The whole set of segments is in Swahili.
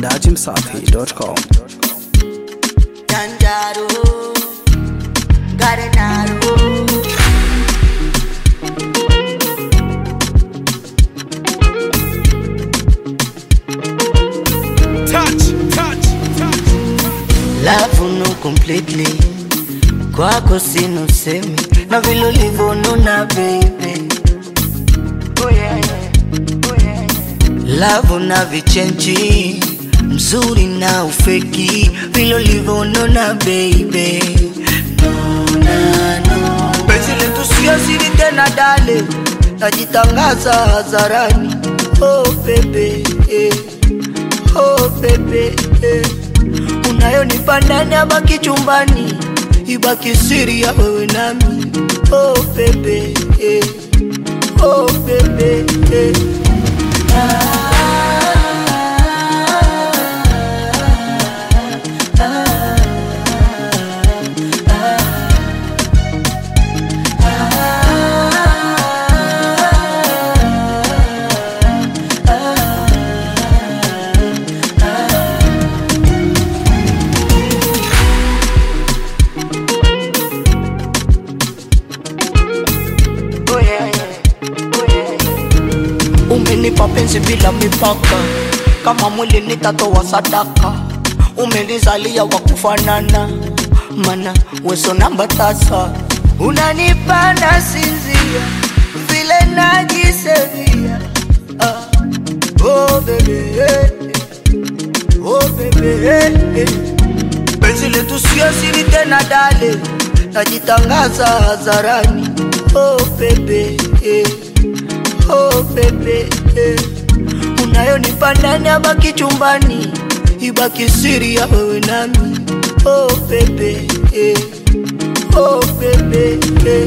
dachimsafi.com. Janjaro, Garenaro. touch, touch, touch. Love no completely kwako sina usemi na vile ulivyonuna baby oh yeah, yeah. Oh yeah, yeah. Love na vichenji mzuri na ufeki vile ulivyonuna baby no, na, no. Penzi letu sio siri tena dale najitangaza hadharani oh baby eh. oh baby eh. unayonipa ndani abaki chumbani ibaki siri ya wewe nami oh baby eh. oh baby eh. Oh yeah, yeah. Oh yeah, yeah. Umenipa penzi bila mipaka, kama mwili nitatoa sadaka. Umenizalia wa kufanana, mana weso namba tasa. Unanipa na sinzia, vile najisevia. Ah. Oh baby, eh, eh. oh baby, eh, eh. Penzi letu sio siri tena dale, najitangaza hadharani. Oh baby, eh. oh baby, eh. unayonipa ndani abaki chumbani, ibaki siri ya wewe nami. Oh baby, eh. oh baby, eh.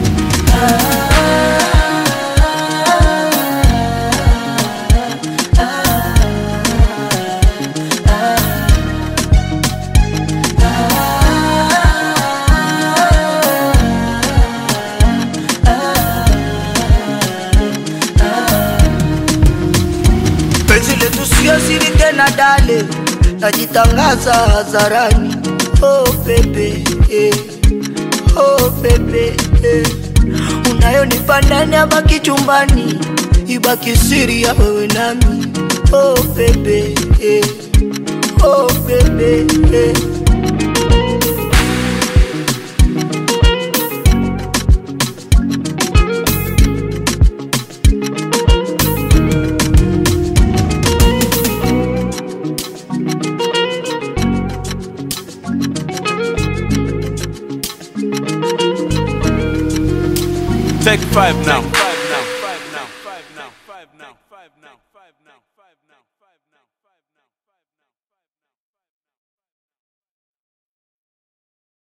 penzi letu sio siri tena dale najitangaza hadharani oh baby eh. oh baby eh. unayonipa ndani abaki chumbani ibaki siri ya wewe nami oh baby eh. oh baby eh. Take five now.